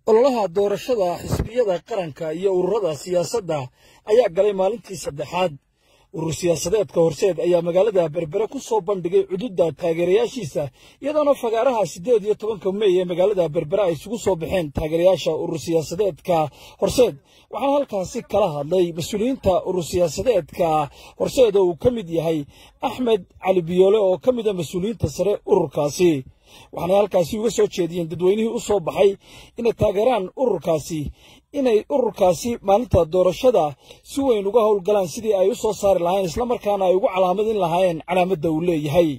ololaha doorashada xisbiyada qaranka iyo ururada siyaasadda ayaa galay maalintii saddexaad urur siyaasadeedka horseed ayaa magaalada berbere ku soo bandhigay cududda taageerayaashiisa iyadoona fagaaraha siddeed iyo tobanka mey ee magaalada berbere ay isugu soo baxeen taageerayaasha urur siyaasadeedka horseed waxaana halkaasi kala hadlay mas-uuliyiinta urur siyaasadeedka horseed oo uu ka mid yahay axmed cali biyoole oo ka mid a mas-uuliyiinta sare ururkaasi waxaanay halkaasi uga soo jeediyeen dadweynihii u soo baxay inay taageeraan ururkaasi inay ururkaasi maalinta doorashada si weyn uga howlgalaan sidii ay u soo saari lahayn islamarkaana ay ugu calaamadin lahaayeen calaamadda uu leeyahay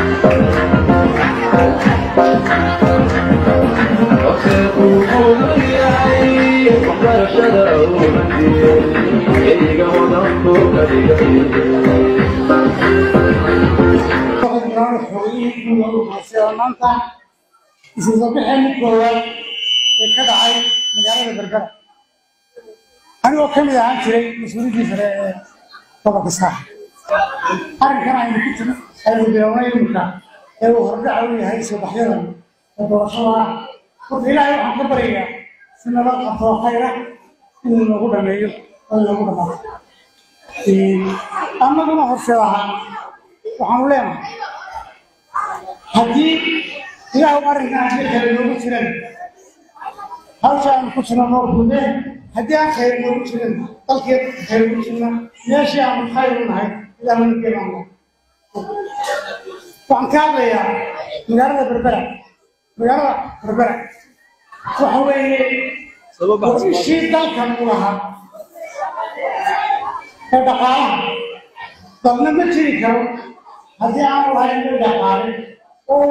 maanta isusabaxeenni koowaad ee ka dhacay magaalada berbera anigoo ka mid ahaan jiray mas-uuliyiddii sare ee gobolka saaxa arrinkan aynu ku timi aynu bilownay iminka ee uu hordhaca u yahay soobaxyadan ee doorashada ah horta ilaahay waxaan ka baryayaa si nabad qabtoo khayra inuu noogu dhameeyo oo inoogu dhamaato annaguna horseed ahaa waxaanu leenahay haddii ilaahu arrinkan haddii kale noogu jiran hawsha aanu ku jirno noor gude haddii aan khayr noogu jiran dalkeed khayr ugu jirna meeshii aanu khayr u nahay ilaahuna geebaanna waxaan ka hadlayaa magaalada berbera magaalada berbera waxa weeye ishii dalkan u lahaa ee dhaqaalaha dalna ma jiri karo haddii aanu lahayn mid dhaqaale oo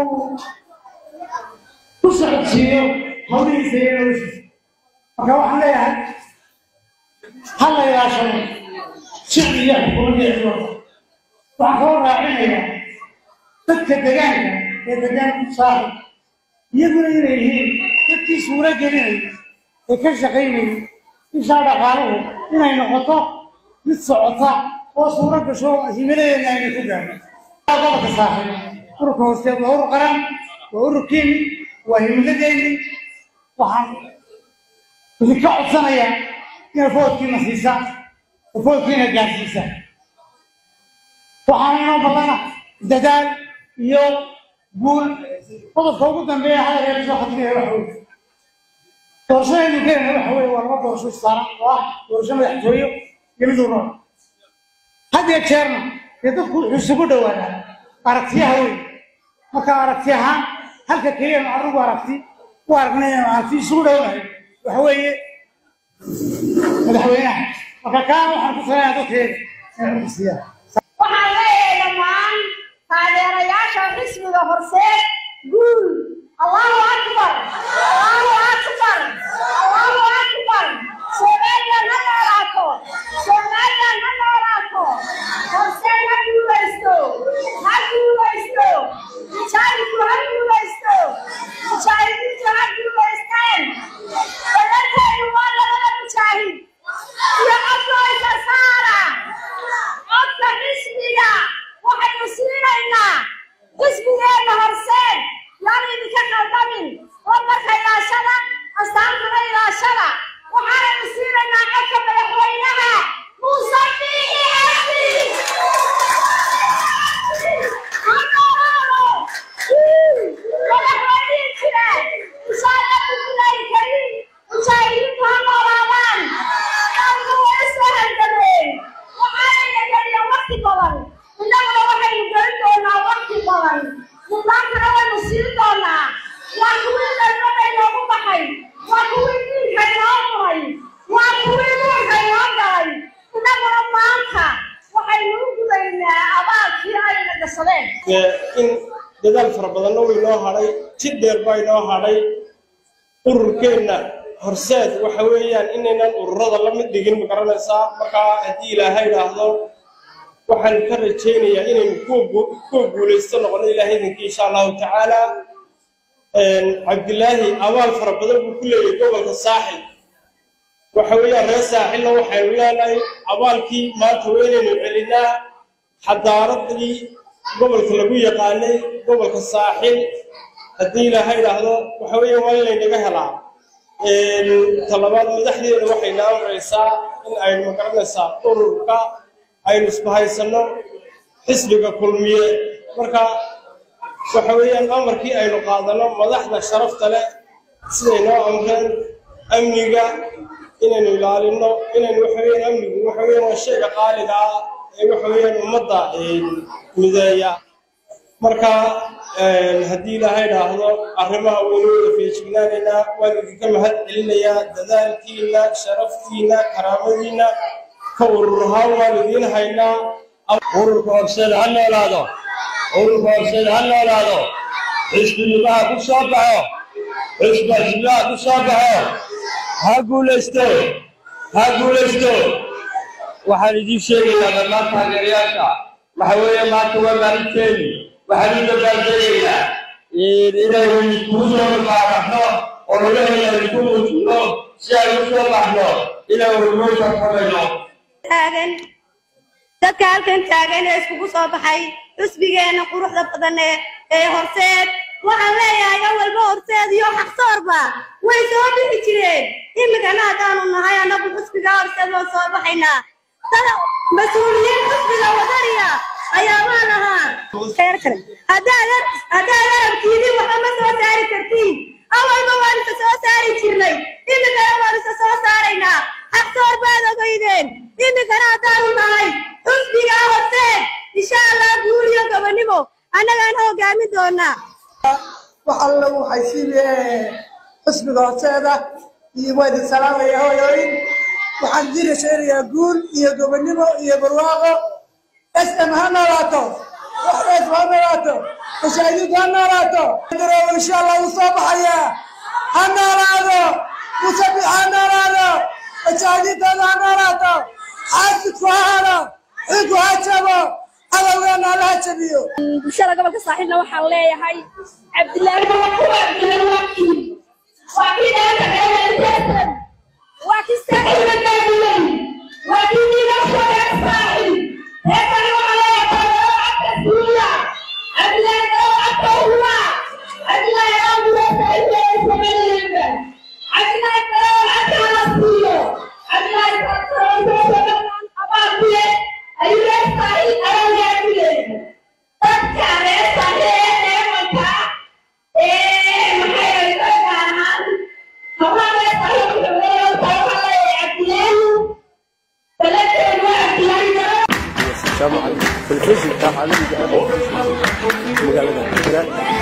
ku socodsiiyo hawlihiisa iyo noloshiisa marka waxaan leeyahay ha la ilaashado shicbi iyo xukuumadda cidwada waxaan kaloo raacinayaa dadka degaanka ee degaanku saaxib iyaguna inay yihiin dadkii suuro gelinay ee ka shaqaynayay ishaa dhaqaaluhu inay noqoto mid socota oo suuro gasho himiladeedna ayna ku gaarno gobolka saaxib ururka hoosteed waa urur qaran waa ururkeeni waa himiladeeni waxaan idinka codsanayaa inaad foodkiina siisaan oo foodkiina gaarsiisaan waxaana inoo ballana dadaal iyo guul qodobka ugu dambeeya hadalkeeda soo khadinaya waxa weye doorashadaynu gelina waxa weye waa laba doorasho saaran oo ah doorasho madaxtooyo iyo mid urur had iyo jeerna dee dadku wuxuu isugu dhowaadaa aragtiyaha wey marka aragti ahaan halka keliya nu anigu aragti u aragnay inanu aragti isugu dhownahay waxa weeye madaxweynaha marka kaana waxaan ku salayaa dadkeeda inay xurka siiyaan waxaan leeyahay dhammaan taageerayaasha xisbiga horseed guul allahu akbar allahu akbar allahu akbar soomaaliyan ha noolaato soomaaliyan ha noolaato horseed ha guulaysto ha guulaysto mujaahidku ha guulaysto mujaahidiintu ha guulaysteen balanteedu waa labada mujaahid iyo codkooysa saara codka xisbiga waxaynu siinaynaa xisbigeenna horseed yaan idinka qaldamin wadanka ilaashada astaantuna ilaashada waxaanaynu siinaynaa codka madaxweynaha muuse biixi xasi madaxweynihii jire inshaalla bismillaahi kariim mujaahidiintu ha noolaadaan dalku way soo halgameen waxaanayna geliya wakti badan innaguna waxaynu gelin doonaa wakti badan mudnaantana waynu siin doonaa waa kuwii dalbada inoogu baxay waa kuwii diinka inoo muray waa kuwii nuurka inoo galay innaguna maanta waxaynu u gudaynaa abaalkii ayna gashadeen in dadaal fara badanna way noo hadhay jid dheer baa inoo hadhay ururkeenna horseed waxa weeyaan inaynan ururada la mid dhigin ma garanaysaa markaa haddii ilaahay idhaahdo waxaan ka rajaynayaa inaynu kuwa guulaysto noqono ilaahay idinkii insha allahu tacaala cabdilaahi abaal fara badan buu ku leeyahay gobolka saaxil waxa weeyaan reer saaxilna waxaynu leenahay abaalkii maanta waa inaynu celinaa xadaaradii gobolka lagu yaqaanay gobolka saaxil haddii ilaahay idhaahdo waxa weeye waa in laynaga helaa talabaad madaxdeena waxayna amraysaa in aynu magaranaysaa ururka aynu isbahaysanno xisbiga kulmiye marka waxa weeyaan amarkii aynu qaadano madaxda sharafta leh siday noo amreen amniga inaynu ilaalino inaynu waxa weeyaan amnigu waxa weeyaan waa shayga qaaliga ah ee waxa weeyaan ummadda mideeya marka haddii ilaahay dhaahdo arrimaha waynu wada feejignaanaynaa waan idinka mahad celinayaa dadaalkiina sharaftiina karaamadiina ka ururahaan waan idiin haynaa ururka horseeda ha noolaado ururka horseeda ha noolaado xisbinimaha ku soo baxo xisbasimaha ku soo baxo ha guulaysto ha guulaysto waxaan idiin sheegayaa dhammaan taageerayaasha waxa weeye maanta waa maalinteeni waxaan u dabaaldegaynaa inaynu iskugu soo baaraxno oo ilaheena isku muujino si ay u soo baxno inaynu rumaysa kamayno taagan dadka halkan taagan ee iskugu soo baxay xusbigeena quruxda badan ee ee horseed waxaan leeyahay awalba horseed iyo xaqsoorba way soo bixi jireen imikana haddaanu nahay annagu xusbiga horseed waan soo baxaynaa dada mas-uuliyiin xusbiga wadaniya ayaa maan ahaa heer kale haddaad haddaad arabkiidin waxba ma soo saari kartiin awalba waan isa soo saari jirnay imikana waan isa soo saaraynaa xaqsoor baad ogeydeen imikana haddaanu nahay xusbiga horseed insha allah guul iyo gobonimo annagaan hogaamin doonaa wax alla waxay siibeen xisbiga horteeda iyo waa idin salaamaya hooyooyin waxaan idin rashaynayaa guul iyo gobonimo iyo barwaaqo sm ha noolaato waxs ha noolaato mashaahidiintu ha noolaato daroow insha allah wuu soo baxayaa ha noolaado musabix ha noolaado mashaahidiintooda ha noolaato xaasidku ha hado xilku ha jabo adowgeena alla ha jabiyo bulshada gobolka saaxiibna waxaan leeyahay cabdilaahi waa kii saaxiibna gaadilay waa kii niga sooreer saaxiib reerkani waxaa leeyahay cagta suuya cabdilaahi oo cagta uwa cabdilaahi oo gulaysa ilaa sameeyeenba cabdilaahi oo cagta la siiyo cabdilaahi oo abaabule ayuu reer saaxiib ayaa gaadilay dadka reer saaxiib ee eemanka ee maxay ahaan hablaha reer saaxiib wuxuu leeyahay waxaa leeyahay cabdilaahi بلدنا الوقت يعني السلام عليكم في الفيسبوك عالمي مقالة